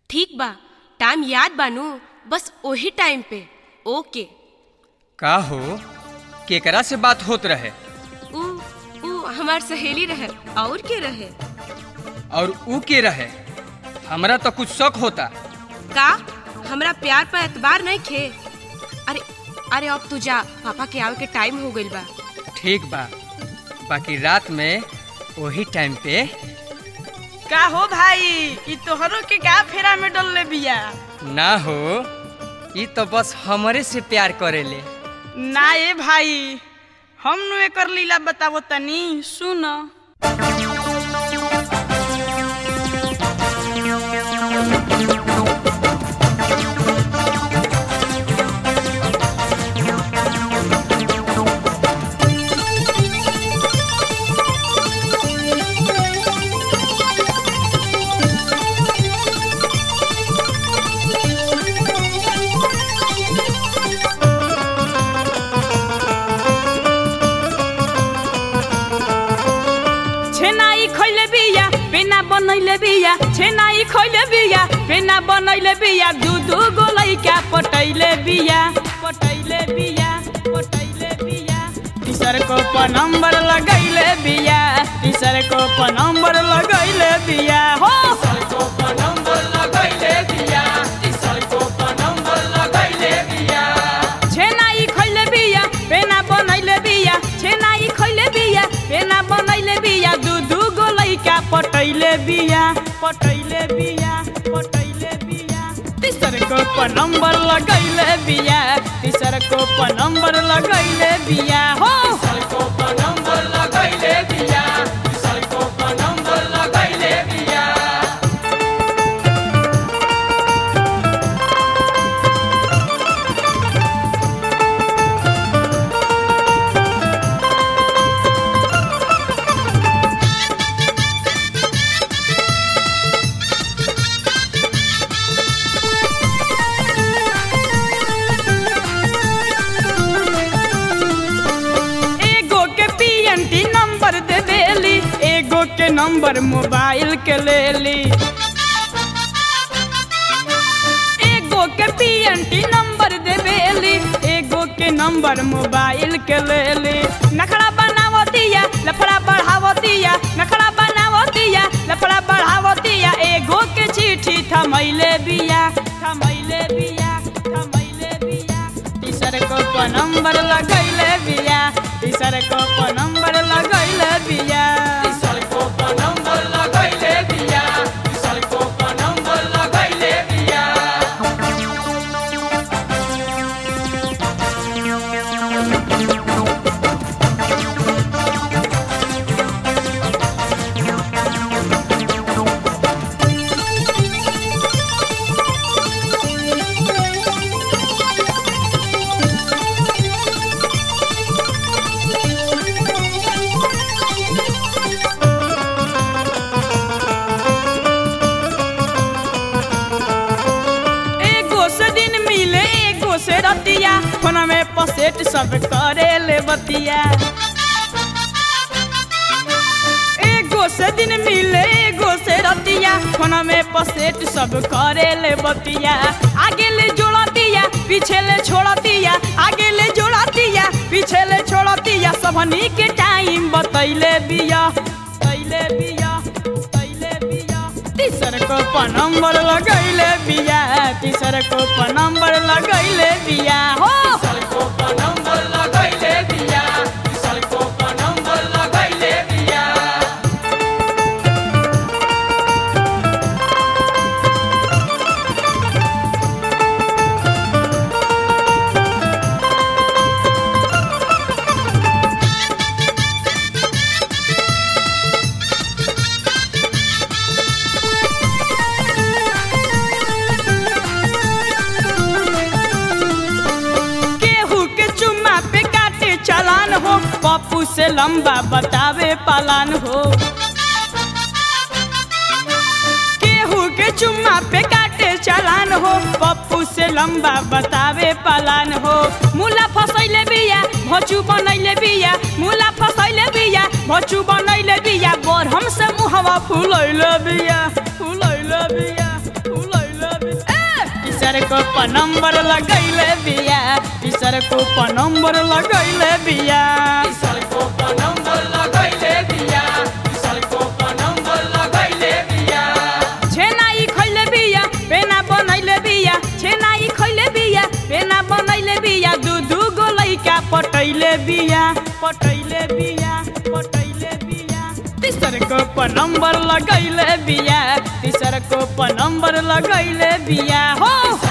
ठीक बा टाइम याद बानू बस ओही टाइम पे ओके का हो केकरा से बात होत रहे ऊ ऊ हमार सहेली रहे और के रहे और ऊ के रहे हमरा तो कुछ शक होता का हमरा प्यार पर एतबार नहीं खे अरे अरे अब तू जा पापा के आवे के टाइम हो गइल बा ठीक बा बाकी रात में वही टाइम पे का हो भाई ई तोहरो के का फेरा में डलले बिया ना हो ई तो बस हमरे से प्यार करेले ना ए भाई हम नु एकर लीला बतावो तनी सुन छेनाई खइले बिया पेना बनैले बिया छेनाई खइले बिया पेना बनैले बिया दू दू गो लइका पटैले बिया पटैले बिया पटैले बिया टीचर को प नंबर लगैले बिया टीचर को प नंबर लगैले बिया हो छेनाई खइले बिया पेना बनैले बिया छेनाई खइले बिया पेना बनैले बिया दू दू गो लइका पटैले बिया पटैले बिया पटैले बिया तीसर को प नंबर लगैले बिया तीसर को प नंबर लगैले बिया हो एगो के पीएनटी नंबर दे देली एगो के नंबर मोबाइल के लेली एगो के पीएनटी नंबर दे देली एगो के नंबर मोबाइल के लेली नखरा बनावतिया लफड़ा बढ़ावतिया नखरा बनावतिया लफड़ा बढ़ावतिया एगो के चिट्ठी थमैले बिया थमैले बिया थमैले बिया तीसर को प नंबर लगैले बिया तीसर को प नंबर लगैले बिया एगो से दिन मिले एगो से रतिया फोन में पसेट सब करे ले बतिया एगो से दिन मिले एगो से रतिया फोन में पसेट सब करे ले बतिया आगे ले जोड़ा दिया पीछे ले छोड़ा दिया आगे ले जोड़ा दिया पीछे ले छोड़ा दिया सबनी के टाइम बतैले बिया बतैले बिया बतैले बिया तीसर को प नंबर लगैले बिया तीसर को प नंबर लगैले बिया हो केहू के चुम्मा पे काटे चालान हो पप्पू से लंबा बतावे पालान हो केहू के चुम्मा पे काटे चालान हो पप्पू से लंबा बतावे पालान हो मुला फसैले बिया भचू बनैले बिया मुला फसैले बिया भचू बनैले बिया बोर हम से मुहवा फुलैले बिया फुलैले बिया फुलैले तीसर को प नंबर लगैले बिया तीसर को प नंबर लगैले बिया छेना ई खैले बिया पेना बनैले बिया छेना ई खैले बिया पेना बनैले बिया दू दू गो लैका पटैले बिया पटैले बिया पटैले बिया तीसर को प नंबर लगैले बिया तीसर को प नंबर लगैले बिया हो